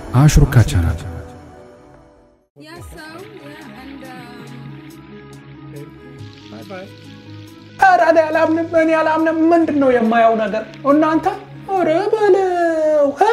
አሽሩካ ቻናል Yes, so yeah, and um, ኧረ እኔ አላምንም፣ እኔ አላምንም። ምንድን ነው የማየው ነገር እናንተ? ኧረ በለው እ?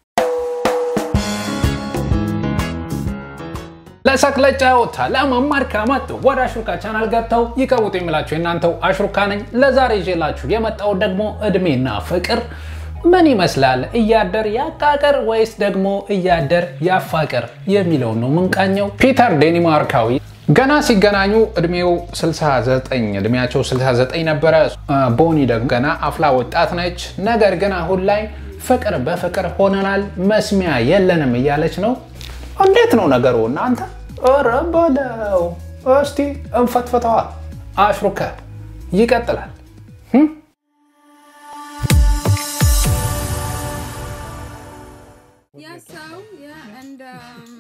ለሳቅ ለጨዋታ ለመማር ከመጡ ወደ አሽሩካ ቻናል ገብተው ይቀውጡ የሚላችሁ የእናንተው አሽሩካ ነኝ። ለዛሬ ይዤላችሁ የመጣው ደግሞ እድሜና ፍቅር ምን ይመስላል፣ እያደር ያቃቀር ወይስ ደግሞ እያደር ያፋቅር የሚለውን ነው ምንቃኘው። ፒተር ዴኒማርካዊ ገና ሲገናኙ እድሜው 69 እድሜያቸው 69 ነበረ። ቦኒ ደግሞ ገና አፍላ ወጣት ነች። ነገር ግን አሁን ላይ ፍቅር በፍቅር ሆነናል፣ መስሚያ የለንም እያለች ነው። እንዴት ነው ነገሩ እናንተ? ኧረ በለው እስቲ እንፈትፍተዋ። አሽሩከ ይቀጥላል። yes, so yeah, and um,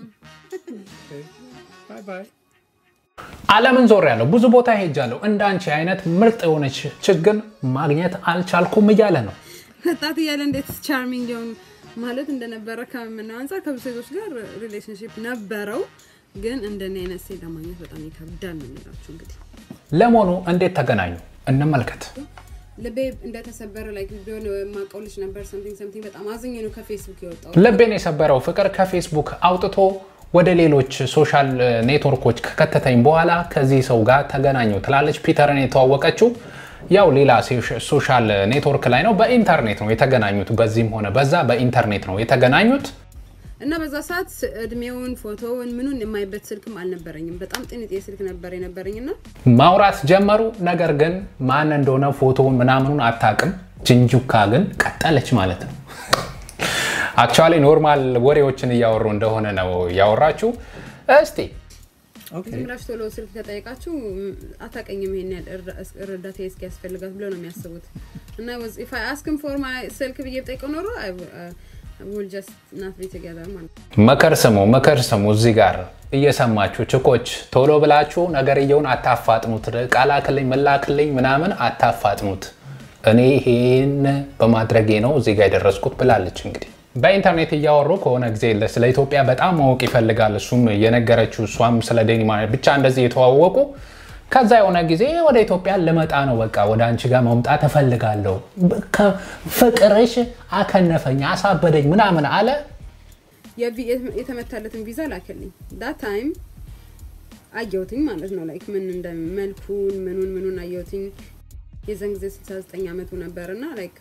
ዓለምን ዞር ያለው ብዙ ቦታ ሄጃለሁ። እንደ አንቺ አይነት ምርጥ የሆነች ችግር ማግኘት አልቻልኩም እያለ ነው። ወጣት እያለ እንዴት ቻርሚንግ ሊሆን ማለት እንደነበረ ከምናየው አንጻር ከብዙ ሴቶች ጋር ሪሌሽንሽፕ ነበረው፣ ግን እንደኔ አይነት ሴት ለማግኘት በጣም ይከብዳል ነው የሚላችሁ። እንግዲህ ለመሆኑ እንዴት ተገናኙ? እንመልከት። ልቤ እንደተሰበረ ላይ ቢሆን የማውቀው ልጅ ነበር። ሰምቲንግ ሰምቲንግ በጣም አዝኜ ነው ከፌስቡክ የወጣው። ልቤን የሰበረው ፍቅር ከፌስቡክ አውጥቶ ወደ ሌሎች ሶሻል ኔትወርኮች ከከተተኝ በኋላ ከዚህ ሰው ጋር ተገናኘው ትላለች። ፒተርን የተዋወቀችው ያው ሌላ ሶሻል ኔትወርክ ላይ ነው። በኢንተርኔት ነው የተገናኙት። በዚህም ሆነ በዛ በኢንተርኔት ነው የተገናኙት። እና በዛ ሰዓት እድሜውን ፎቶውን ምኑን የማይበት ስልክም አልነበረኝም። በጣም ጥንጤ ስልክ ነበር የነበረኝ እና ማውራት ጀመሩ። ነገር ግን ማን እንደሆነ ፎቶውን ምናምኑን አታውቅም። ጅንጁካ ግን ቀጠለች ማለት ነው። አክቹዋሊ ኖርማል ወሬዎችን እያወሩ እንደሆነ ነው ያወራችሁ። እስቲ ዝም ብላችሁ ቶሎ ስልክ ከጠየቃችሁ ም- አታውቀኝም ይሄን ያህል እርዳ- እርዳታ እስኪ ያስፈልጋት ብሎ ነው የሚያስቡት። እና ኢፍ አይ አስክም ፎር ማይ ስልክ ብዬ ብጠይቀው ኖሮ ውል ጀስት ናት ቢ ቱጌዘር ማለት ነው። ምክር ስሙ፣ ምክር ስሙ። እዚህ ጋር እየሰማችሁ ችኮች ቶሎ ብላችሁ ነገርየውን አታፋጥኑት። ቃላክልኝ መላክልኝ ምናምን አታፋጥኑት። እኔ ይሄን በማድረጌ ነው እዚህ ጋር የደረስኩት ብላለች። እንግዲህ በኢንተርኔት እያወሩ ከሆነ ጊዜ ስለ ኢትዮጵያ በጣም ማወቅ ይፈልጋል። እሱም የነገረችው እሷም ስለ ዴኒማርክ ብቻ እንደዚህ የተዋወቁ ከዛ የሆነ ጊዜ ወደ ኢትዮጵያ ልመጣ ነው፣ በቃ ወደ አንቺ ጋር መምጣት እፈልጋለሁ፣ ፍቅርሽ አከነፈኝ፣ አሳበደኝ ምናምን አለ። የቪ- የተመታለትን ቪዛ ላከልኝ። ዳት ታይም አየሁትኝ ማለት ነው። ላይክ ምን እንደ መልኩን ምኑን ምኑን አየሁትኝ። የዛን ጊዜ 69 ዓመቱ ነበር እና ላይክ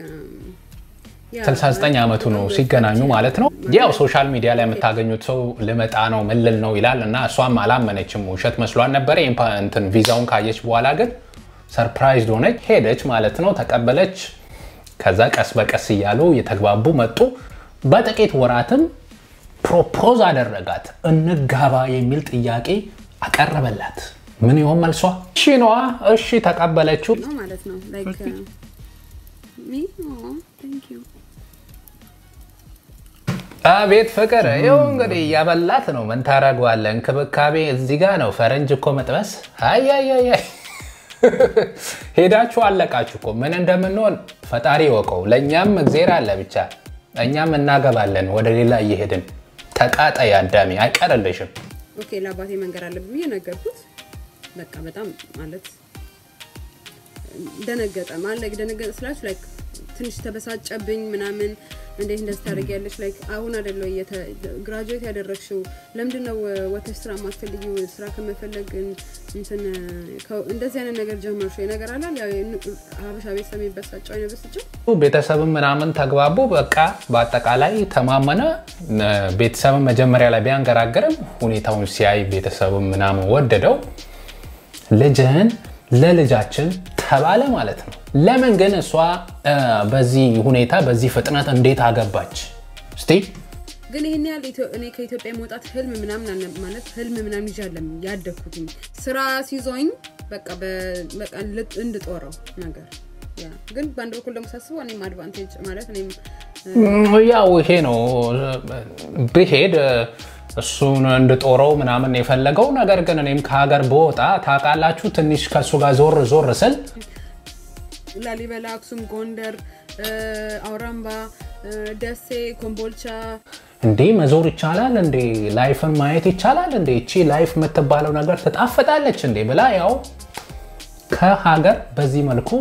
69 ዓመቱ ነው ሲገናኙ ማለት ነው። ያው ሶሻል ሚዲያ ላይ የምታገኙት ሰው ልመጣ ነው ምልል ነው ይላል እና እሷም አላመነችም፣ ውሸት መስሏን ነበረ። ይሄን ፓ- እንትን ቪዛውን ካየች በኋላ ግን ሰርፕራይዝ ሆነች፣ ሄደች ማለት ነው፣ ተቀበለች። ከዛ ቀስ በቀስ እያሉ የተግባቡ መጡ። በጥቂት ወራትም ፕሮፖዝ አደረጋት፣ እንጋባ የሚል ጥያቄ አቀረበላት። ምን ይሆን መልሷ? እሺ ነዋ። እሺ ተቀበለችው። ነው ማለት ነው። ላይክ ሚ ቴንክ ዩ አቤት ፍቅር! ይኸው እንግዲህ እያበላት ነው። ምን ታደርገዋለህ? እንክብካቤ እዚህ ጋ ነው። ፈረንጅ እኮ መጥበስ። አያያያ ሄዳችሁ አለቃችሁ እኮ ምን እንደምንሆን ፈጣሪ ወቀው። ለእኛም እግዜር አለ ብቻ እኛም እናገባለን። ወደ ሌላ እየሄድን ተቃጣይ አዳሚ አይቀርልሽም። ኦኬ ለአባቴ መንገር አለብኝ ብዬ ነገርኩት። በቃ በጣም ማለት ደነገጠ ማለት ደነገጠ ስላችሁ ላይክ ትንሽ ተበሳጨብኝ ምናምን እንዴት እንደዚህ ታደርጊያለሽ? ላይክ አሁን አይደለ ግራጁዌት ያደረግሽው ለምንድን ነው ወተሽ ስራ ማትፈልጊው? ስራ ከመፈለግ እንትን ከ- እንደዚህ አይነት ነገር ጀመርሽ ወይ ነገር አላል ያው ሀበሻ ቤተሰብ የሚበሳጨው አይነት ብስጭው ቤተሰብም ምናምን ተግባቡ። በቃ በአጠቃላይ ተማመነ። ቤተሰብን መጀመሪያ ላይ ቢያንገራግርም ሁኔታውን ሲያይ ቤተሰብም ምናምን ወደደው። ልጅህን ለልጃችን ተባለ ማለት ነው። ለምን ግን እሷ እ፣ በዚህ ሁኔታ በዚህ ፍጥነት እንዴት አገባች? እስቲ ግን ይህን ያህል ኢትዮ- እኔ ከኢትዮጵያ መውጣት ህልም ምናምን አልነ- ማለት ህልም ምናምን ይዤ አለም ያደግኩትኝ ስራ ሲዞኝ በቃ በ- በቃ ልጥ- እንድጦረው ነገር ያ ግን በአንድ በኩል ደግሞ ሳስበው እኔም አድቫንቴጅ ማለት እኔም ም፣ ያው ይሄ ነው ብሄድ እሱን እንድጦረው ምናምን የፈለገው ነገር ግን እኔም ከሀገር በወጣ ታውቃላችሁ፣ ትንሽ ከእሱ ጋር ዞር ዞር ስል ላሊበላ፣ አክሱም፣ ጎንደር፣ እ፣ አውራምባ ደሴ፣ ኮምቦልቻ እንዴ መዞር ይቻላል እንዴ? ላይፍን ማየት ይቻላል እንዴ? እቺ ላይፍ የምትባለው ነገር ትጣፍጣለች እንዴ ብላ ያው ከሀገር በዚህ መልኩ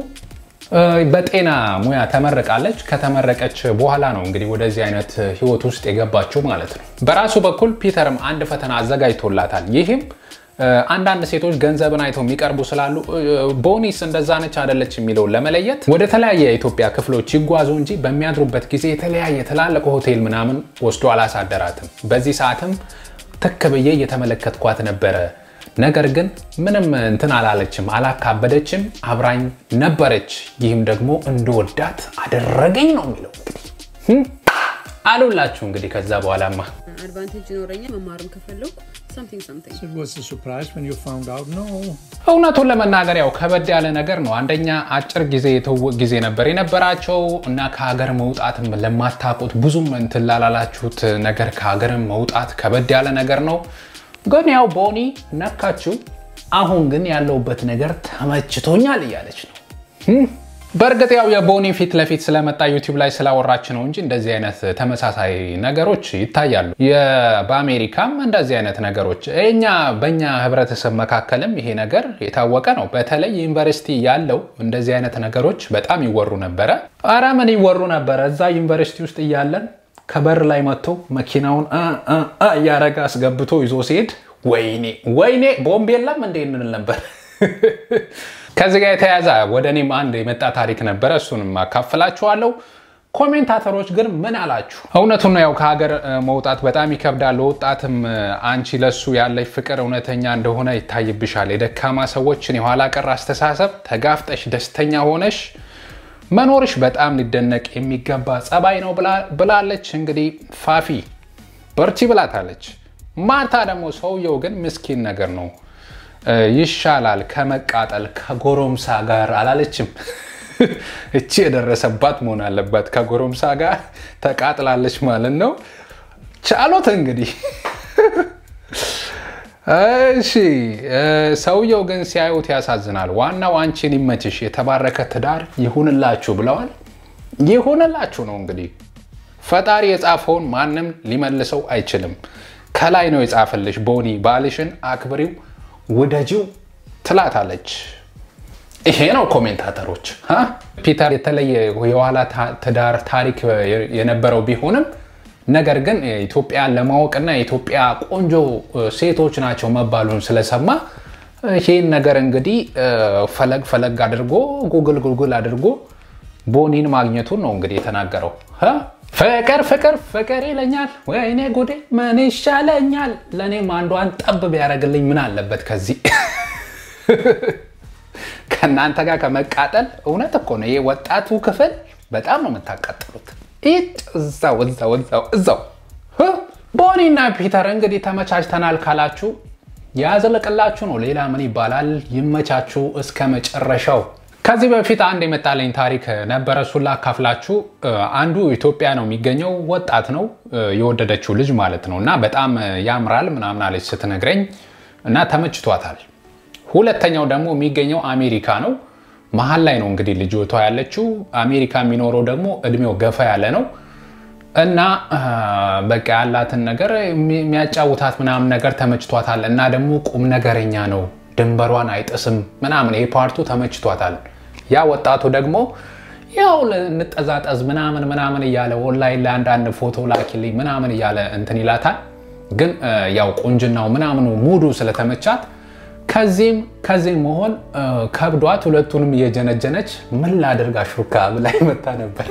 በጤና ሙያ ተመርቃለች። ከተመረቀች በኋላ ነው እንግዲህ ወደዚህ አይነት ህይወት ውስጥ የገባችው ማለት ነው። በራሱ በኩል ፒተርም አንድ ፈተና አዘጋጅቶላታል። ይህም አንዳንድ ሴቶች ገንዘብን አይተው የሚቀርቡ ስላሉ ቦኒስ እንደዛ ነች አደለች የሚለውን ለመለየት ወደ ተለያየ የኢትዮጵያ ክፍሎች ይጓዙ እንጂ በሚያድሩበት ጊዜ የተለያየ ትላልቅ ሆቴል ምናምን ወስዶ አላሳደራትም። በዚህ ሰዓትም ትክ ብዬ እየተመለከትኳት ነበረ። ነገር ግን ምንም እንትን አላለችም፣ አላካበደችም፣ አብራኝ ነበረች። ይህም ደግሞ እንደወዳት አደረገኝ ነው የሚለው እንግዲህ አሉላችሁ። እንግዲህ ከዛ በኋላማ አድቫንቴጅ ይኖረኛል መማርም ከፈለኩ something something It was a surprise when you found out. No, እውነቱን ለመናገር ያው ከበድ ያለ ነገር ነው። አንደኛ አጭር ጊዜ የትውውቅ ጊዜ ነበር የነበራቸው እና ከሀገር መውጣትም ለማታውቁት ብዙም እንትን ላላላችሁት ነገር ከሀገር መውጣት ከበድ ያለ ነገር ነው። ግን ያው ቦኒ ነካችው። አሁን ግን ያለውበት ነገር ተመችቶኛል እያለች ነው። በእርግጥ ያው የቦኒ ፊት ለፊት ስለመጣ ዩቲዩብ ላይ ስላወራች ነው እንጂ እንደዚህ አይነት ተመሳሳይ ነገሮች ይታያሉ። በአሜሪካም እንደዚህ አይነት ነገሮች እኛ በእኛ ህብረተሰብ መካከልም ይሄ ነገር የታወቀ ነው። በተለይ ዩኒቨርሲቲ ያለው እንደዚህ አይነት ነገሮች በጣም ይወሩ ነበረ። ኧረ ምን ይወሩ ነበረ? እዛ ዩኒቨርሲቲ ውስጥ እያለን ከበር ላይ መጥቶ መኪናውን እያረገ አስገብቶ ይዞ ሲሄድ ወይኔ ወይኔ ቦምብ የለም እንዴ እንል ነበር። ከዚህ ጋር የተያዘ ወደ እኔም አንድ የመጣ ታሪክ ነበረ። እሱንም አካፍላችኋለሁ። ኮሜንታተሮች ግን ምን አላችሁ? እውነቱን ነው። ያው ከሀገር መውጣት በጣም ይከብዳል። ለወጣትም አንቺ ለሱ ያለች ፍቅር እውነተኛ እንደሆነ ይታይብሻል። የደካማ ሰዎችን የኋላ ቀር አስተሳሰብ ተጋፍጠሽ ደስተኛ ሆነሽ መኖርሽ በጣም ሊደነቅ የሚገባ ጸባይ ነው ብላለች። እንግዲህ ፋፊ በርቺ ብላታለች። ማርታ ደግሞ ሰውየው ግን ምስኪን ነገር ነው ይሻላል ከመቃጠል ከጎረምሳ ጋር አላለችም። እቺ የደረሰባት መሆን አለባት። ከጎረምሳ ጋር ተቃጥላለች ማለት ነው። ቻሎት እንግዲህ እሺ። ሰውየው ግን ሲያዩት ያሳዝናል። ዋናው አንቺን ይመችሽ፣ የተባረከ ትዳር ይሁንላችሁ ብለዋል። ይሁንላችሁ ነው እንግዲህ። ፈጣሪ የጻፈውን ማንም ሊመልሰው አይችልም። ከላይ ነው የጻፈልሽ። ቦኒ ባልሽን አክብሪው ውደጂው ትላታለች። ይሄ ነው ኮሜንታተሮች። ፒተር የተለየ የኋላ ትዳር ታሪክ የነበረው ቢሆንም ነገር ግን ኢትዮጵያን ለማወቅና የኢትዮጵያ ቆንጆ ሴቶች ናቸው መባሉን ስለሰማ ይህን ነገር እንግዲህ ፈለግ ፈለግ አድርጎ ጉግል ጉግል አድርጎ ቦኒን ማግኘቱን ነው እንግዲህ የተናገረው። ፍቅር ፍቅር ፍቅር ይለኛል፣ ወይኔ ጉዴ ምን ይሻለኛል? ለእኔም አንዷን ጠብ ቢያደርግልኝ ምን አለበት ከዚህ ከእናንተ ጋር ከመቃጠል። እውነት እኮ ነው። ይህ ወጣቱ ክፍል በጣም ነው የምታቃጥሉት። እዛው እዛው እዛው እዛው። ቦኒና ፒተር እንግዲህ ተመቻችተናል ካላችሁ ያዘለቅላችሁ ነው። ሌላ ምን ይባላል? ይመቻችሁ እስከ መጨረሻው። ከዚህ በፊት አንድ የመጣለኝ ታሪክ ነበረ። እሱን ላካፍላችሁ። አንዱ ኢትዮጵያ ነው የሚገኘው ወጣት ነው የወደደችው ልጅ ማለት ነው። እና በጣም ያምራል ምናምን አለች ስትነግረኝ እና ተመችቷታል። ሁለተኛው ደግሞ የሚገኘው አሜሪካ ነው። መሀል ላይ ነው እንግዲህ ልጅቷ ያለችው። አሜሪካ የሚኖረው ደግሞ እድሜው ገፋ ያለ ነው እና በቃ ያላትን ነገር የሚያጫውታት ምናምን ነገር ተመችቷታል። እና ደግሞ ቁም ነገረኛ ነው ድንበሯን አይጥስም ምናምን ይሄ ፓርቱ ተመችቷታል። ያ ወጣቱ ደግሞ ያው እንጠዛጠዝ ምናምን ምናምን እያለ ኦንላይን ላይ አንዳንድ ፎቶ ላኪልኝ ምናምን እያለ እንትን ይላታል። ግን ያው ቁንጅናው ምናምኑ ሙዱ ስለተመቻት ከዚህም ከዚህም መሆን ከብዷት ሁለቱንም እየጀነጀነች ምን ላደርግ አሹካ ብላ መታ ነበር።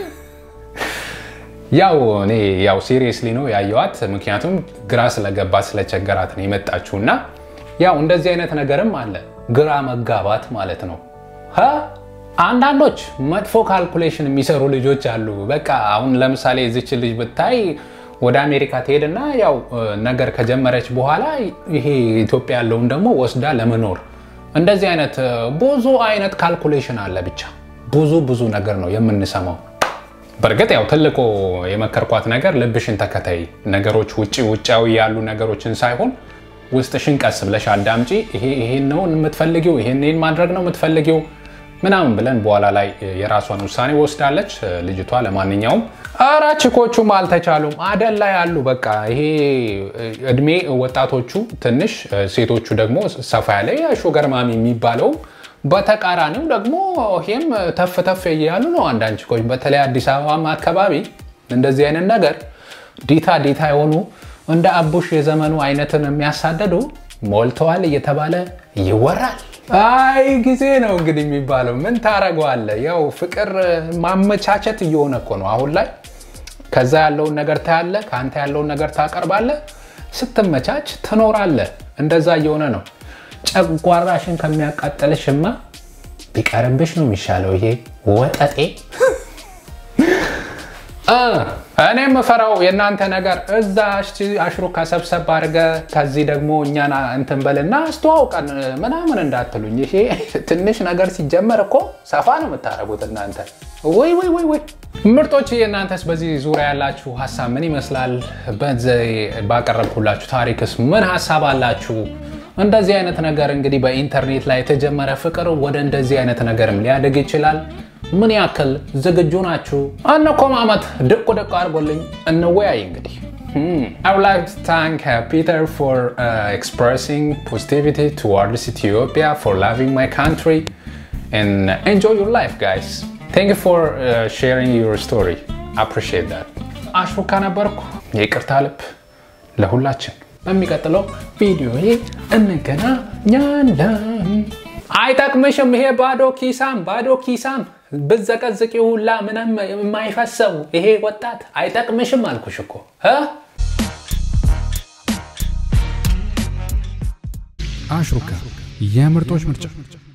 ያው እኔ ያው ሲሪየስሊ ነው ያየዋት፣ ምክንያቱም ግራ ስለገባት ስለቸገራት ነው የመጣችው እና ያው እንደዚህ አይነት ነገርም አለ፣ ግራ መጋባት ማለት ነው። አንዳንዶች መጥፎ ካልኩሌሽን የሚሰሩ ልጆች አሉ። በቃ አሁን ለምሳሌ እዚች ልጅ ብታይ ወደ አሜሪካ ትሄድና ያው ነገር ከጀመረች በኋላ ይሄ ኢትዮጵያ ያለውን ደግሞ ወስዳ ለመኖር እንደዚህ አይነት ብዙ አይነት ካልኩሌሽን አለ። ብቻ ብዙ ብዙ ነገር ነው የምንሰማው። በእርግጥ ያው ትልቁ የመከርኳት ነገር ልብሽን ተከታይ፣ ነገሮች ውጭ ውጫዊ ያሉ ነገሮችን ሳይሆን ውስጥሽን ቀስ ብለሽ አዳምጪ። ይሄን ነው የምትፈልጊው፣ ይሄን ማድረግ ነው የምትፈልጊው ምናምን ብለን በኋላ ላይ የራሷን ውሳኔ ወስዳለች ልጅቷ። ለማንኛውም ኧረ ችኮቹም አልተቻሉም አደል ላይ አሉ። በቃ ይሄ እድሜ ወጣቶቹ ትንሽ፣ ሴቶቹ ደግሞ ሰፋ ያለ ሹገር ማሚ የሚባለው በተቃራኒው ደግሞ ይሄም ተፍ ተፍ እያሉ ነው። አንዳንድ ችኮች በተለይ አዲስ አበባም አካባቢ እንደዚህ አይነት ነገር ዲታ ዲታ የሆኑ እንደ አቡሽ የዘመኑ አይነትን የሚያሳደዱ ሞልተዋል እየተባለ ይወራል። አይ ጊዜ ነው እንግዲህ የሚባለው ምን ታረገዋለህ? ያው ፍቅር ማመቻቸት እየሆነ እኮ ነው አሁን ላይ። ከዛ ያለውን ነገር ታያለህ፣ ከአንተ ያለውን ነገር ታቀርባለህ፣ ስትመቻች ትኖራለህ። እንደዛ እየሆነ ነው። ጨጓራሽን ከሚያቃጠልሽማ ቢቀርብሽ ነው የሚሻለው። ይሄ ወጠጤ እኔ የምፈራው የእናንተ ነገር እዛ አሽሩካ ሰብሰብ አድርገ ከዚህ ደግሞ እኛን እንትን በልና አስተዋውቀን ምናምን እንዳትሉኝ። ይሄ ትንሽ ነገር ሲጀመር እኮ ሰፋ ነው የምታደርጉት እናንተ። ወይ ወይ ወይ ወይ ምርጦች፣ የእናንተስ በዚህ ዙሪያ ያላችሁ ሀሳብ ምን ይመስላል? በዚህ ባቀረብኩላችሁ ታሪክስ ምን ሀሳብ አላችሁ? እንደዚህ አይነት ነገር እንግዲህ በኢንተርኔት ላይ የተጀመረ ፍቅር ወደ እንደዚህ አይነት ነገርም ሊያድግ ይችላል። ምን ያክል ዝግጁ ናችሁ? አነኮማመት ድቁ ድቁ አድርጎልኝ እንወያይ። እንግዲህ I would like to thank uh, Peter for uh, expressing positivity towards Ethiopia, for loving my country, and enjoy your life, guys. Thank you for uh, sharing your story. I appreciate that. አሽሩካ ነበርኩ። የይቅርታ ልብ ለሁላችን። በሚቀጥለው ቪዲዮ እንገናኛለን። አይጠቅምሽም ይሄ ባዶ ኪሳም ባዶ ኪሳም ብዘቀዝቂ ሁላ ምንም የማይፈሰው ይሄ ወጣት አይጠቅምሽም አልኩሽ እኮ እ አሽሩካ የምርጦች ምርጫ